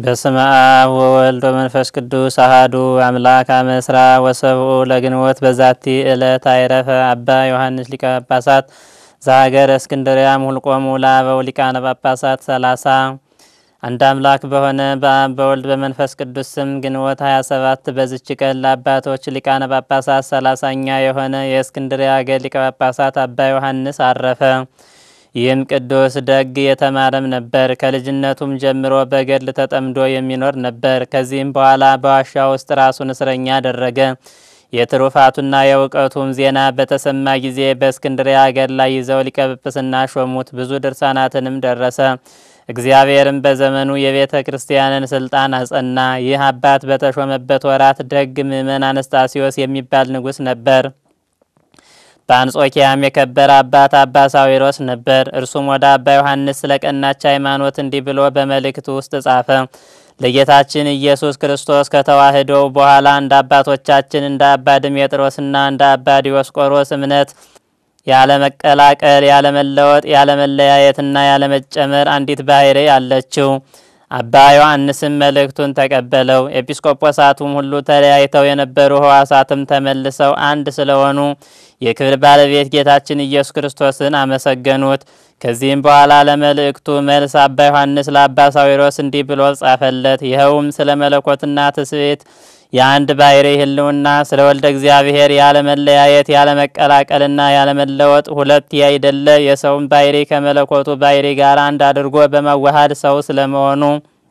በስመ አብ ወወልድ ወመንፈስ ቅዱስ አሃዱ አምላክ አመስራ ወሰብኡ ለግንቦት በዛቲ ዕለት አይረፈ አባ ዮሐንስ ሊቀ ጳጳሳት ዘሀገረ እስክንድርያ ሙልቆሙ ለአበው ሊቃነ ጳጳሳት ሰላሳ አንድ አምላክ በሆነ በአብ በወልድ በመንፈስ ቅዱስ ስም ግንቦት 27 በዝች ቀን ለአባቶች ሊቃነ ጳጳሳት ሰላሳኛ የሆነ የእስክንድርያ ሀገር ሊቀ ጳጳሳት አባ ዮሐንስ አረፈ። ይህም ቅዱስ ደግ የተማረም ነበር። ከልጅነቱም ጀምሮ በገድል ተጠምዶ የሚኖር ነበር። ከዚህም በኋላ በዋሻ ውስጥ ራሱን እስረኛ አደረገ። የትሩፋቱና የእውቀቱም ዜና በተሰማ ጊዜ በእስክንድርያ ሀገር ላይ ይዘው ሊቀ ጵጵስና ሾሙት። ብዙ ድርሳናትንም ደረሰ። እግዚአብሔርም በዘመኑ የቤተ ክርስቲያንን ስልጣን አጸና። ይህ አባት በተሾመበት ወራት ደግ ምእመን አነስጣሲዮስ የሚባል ንጉሥ ነበር። በአንጾኪያም የከበረ አባት አባ ሳዊሮስ ነበር። እርሱም ወደ አባ ዮሐንስ ስለ ቀናች ሃይማኖት እንዲህ ብሎ በመልእክቱ ውስጥ ጻፈ። ለጌታችን ኢየሱስ ክርስቶስ ከተዋህዶው በኋላ እንደ አባቶቻችን እንደ አባ ድሜጥሮስና እንደ አባ ዲዮስቆሮስ እምነት ያለመቀላቀል፣ ያለመለወጥ፣ ያለመለያየትና ያለመጨመር አንዲት ባህሪ አለችው። አባ ዮሐንስም መልእክቱን ተቀበለው። ኤጲስቆጶሳቱም ሁሉ ተለያይተው የነበሩ ሕዋሳትም ተመልሰው አንድ ስለሆኑ የክብር ባለቤት ጌታችን ኢየሱስ ክርስቶስን አመሰገኑት። ከዚህም በኋላ ለመልእክቱ መልስ አባ ዮሐንስ ለአባ ሳዊሮስ እንዲህ ብሎ ጻፈለት። ይኸውም ስለ መለኮትና ትስብእት የአንድ ባሕሪ ሕልውና ስለ ወልደ እግዚአብሔር ያለመለያየት ያለመቀላቀልና ያለመለወጥ ሁለት ያይደለ የሰውን ባሕሪ ከመለኮቱ ባሕሪ ጋር አንድ አድርጎ በመዋሃድ ሰው ስለመሆኑ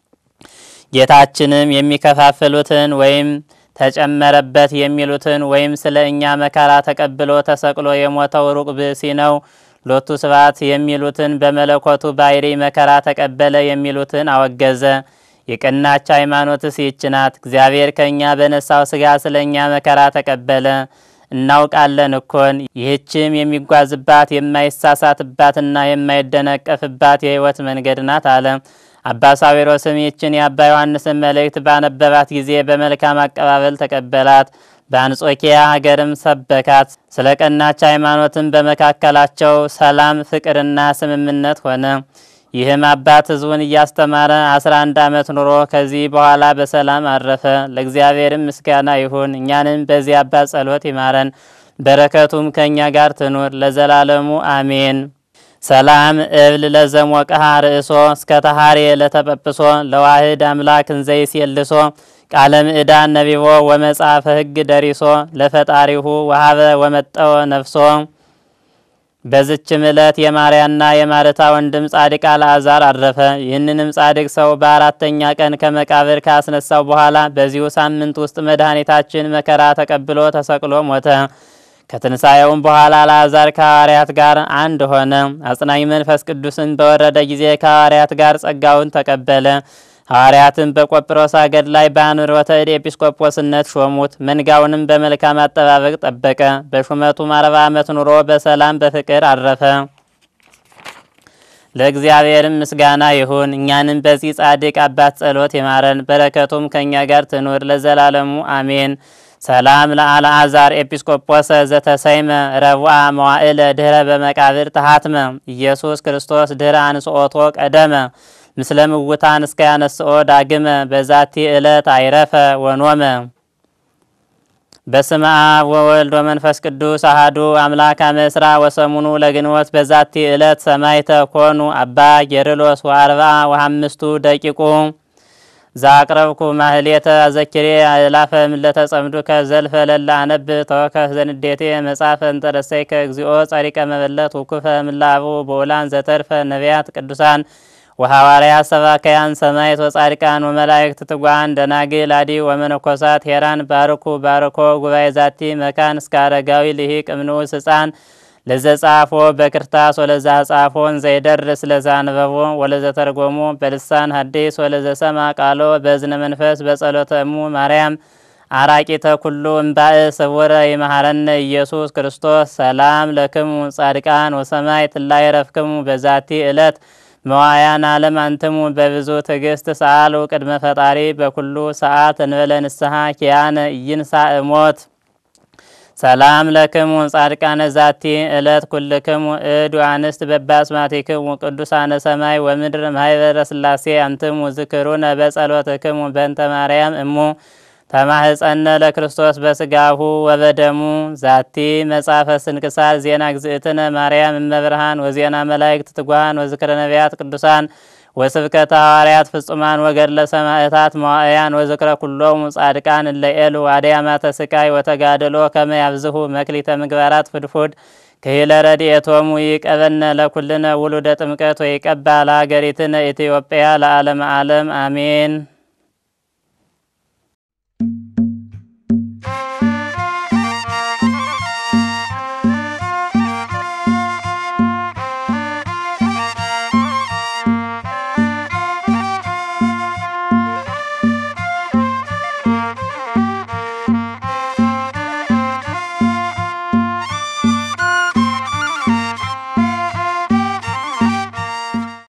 ጌታችንም የሚከፋፍሉትን ወይም ተጨመረበት የሚሉትን ወይም ስለ እኛ መከራ ተቀብሎ ተሰቅሎ የሞተው ሩቅ ብእሲ ነው ሎቱ ስብሐት የሚሉትን በመለኮቱ ባሕሪ መከራ ተቀበለ የሚሉትን አወገዘ። የቀናች ሃይማኖትስ ይህች ናት። እግዚአብሔር ከእኛ በነሳው ሥጋ ስለ እኛ መከራ ተቀበለ እናውቃለን እኮን። ይህችም የሚጓዝባት የማይሳሳትባትና የማይደነቀፍባት የሕይወት መንገድ ናት አለ። አባ ሳዊሮስም ይህችን የአባ ዮሐንስን መልእክት ባነበባት ጊዜ በመልካም አቀባበል ተቀበላት። በአንጾኪያ ሀገርም ሰበካት። ስለ ቀናች ሃይማኖትም በመካከላቸው ሰላም፣ ፍቅርና ስምምነት ሆነ። ይህም አባት ሕዝቡን እያስተማረ አስራ አንድ ዓመት ኑሮ ከዚህ በኋላ በሰላም አረፈ። ለእግዚአብሔርም ምስጋና ይሁን። እኛንም በዚህ አባት ጸሎት ይማረን፣ በረከቱም ከእኛ ጋር ትኑር ለዘላለሙ አሜን። ሰላም እብል ለዘሞቀሃ ርእሶ እስከ ተሃሬ ለተጰጵሶ ለዋህድ አምላክ እንዘይስ የልሶ ቃለ ምዕዳን ነቢቦ ወመጽሐፈ ሕግ ደሪሶ ለፈጣሪሁ ወሀበ ወመጠወ ነፍሶ። በዝችም ዕለት የማርያና የማርታ ወንድም ጻድቅ አልዓዛር አረፈ። ይህንንም ጻድቅ ሰው በአራተኛ ቀን ከመቃብር ካስነሳው በኋላ በዚሁ ሳምንት ውስጥ መድኃኒታችን መከራ ተቀብሎ ተሰቅሎ ሞተ። ከትንሣኤውም በኋላ አልዓዛር ከሐዋርያት ጋር አንድ ሆነ። አጽናኝ መንፈስ ቅዱስን በወረደ ጊዜ ከሐዋርያት ጋር ጸጋውን ተቀበለ። ሐዋርያትን በቆጵሮስ አገር ላይ በአንብሮተ እድ ኤጲስቆጶስነት ሾሙት። መንጋውንም በመልካም አጠባበቅ ጠበቀ። በሹመቱም አርባ ዓመት ኑሮ በሰላም በፍቅር አረፈ። ለእግዚአብሔርም ምስጋና ይሁን። እኛንም በዚህ ጻድቅ አባት ጸሎት ይማረን፣ በረከቱም ከእኛ ጋር ትኑር ለዘላለሙ አሜን። ሰላም ለአልዓዛር ኤጲስቆጶሰ ዘተሰይመ ረቡአ መዋዕለ ድህረ በመቃብር ተሃትመ ኢየሱስ ክርስቶስ ድህረ አንስኦቶ ቀደመ ምስለ ምውታን እስከ ያነስኦ ዳግመ በዛቲ ዕለት አይረፈ ወኖመ። በስመ አብ ወወልድ ወመንፈስ ቅዱስ አሃዱ አምላክ አመስራ ወሰሙኑ ለግንቦት በዛቲ ዕለት ሰማይተ ኮኑ አባ ጌርሎስ ወአርብዓ ወአምስቱ ደቂቁ ዛቅረብኩ ማህሌተ አዘኪሬ አእላፈ ምለተ ጸምዱከ ዘልፈ ለላ አነብ ተወከፍ ዘንዴቴ መጻፈ እንተረሰይከ እግዚኦ ጸሪቀ መበለት ውኩፈ ምላቡ በውላን ዘተርፈ ነቢያት ቅዱሳን ወሐዋርያት ሰባከያን ሰማዕት ወጻድቃን ወመላእክት ትጓን ደናግል አዲ ወመነኮሳት ሄራን ባርኩ ባርኮ ጉባኤ ዛቲ መካን እስከ አረጋዊ ልሂቅ እምንዑስ ሕፃን ለዘ ጻፎ በክርታስ ወለዛ ጻፎን ዘይደርስ ለዛ አንበቦ ወለዘ ተርጎሞ በልሳን ሐዲስ ወለዘ ሰማ ቃሎ በዝነ መንፈስ በጸሎተ እሙ ማርያም አራቂተ ኩሉ እምባእ ስውረ ይመሃረነ ኢየሱስ ክርስቶስ ሰላም ለክሙ ጻድቃን ወሰማይ ትላይ ረፍክሙ በዛቲ ዕለት መዋያን ዓለም አንትሙ በብዙ ትዕግስት ሰአሉ ቅድመ ፈጣሪ በኩሉ ሰዓት እንበለ ንስሐ ኪያነ ኢይንሣእ ሞት ሰላም ለክሙ ጻድቃነ ዛቲ እለት ኩልክሙ እድ አንስት በባስማቲክሙ ቅዱሳነ ሰማይ ወምድር ማህበረ ስላሴ አንትሙ ዝክሩነ በጸሎትክሙ በእንተ ማርያም እሙ ተማህፀነ ለክርስቶስ በስጋሁ ወበደሙ ዛቲ መጽሐፈ ስንክሳር ዜና ግዝእትነ ማርያም እመብርሃን ወዜና መላእክት ትጉሃን ወዝክረ ነቢያት ቅዱሳን ወስብከተ ሐዋርያት ፍጹማን ወገድለ ሰማዕታት መዋእያን ወዝክረ ኩሎሙ ጻድቃን እለ ኤሉ አድያማተ ስቃይ ወተጋድሎ ከመ ያብዝሁ መክሊተ ምግባራት ፍድፉድ ክሂለ ረድኤቶሙ ይቀበነ ለኩልነ ውሉደ ጥምቀት ወይቀባ ለሀገሪትነ ኢትዮጵያ ለዓለመ ዓለም አሜን።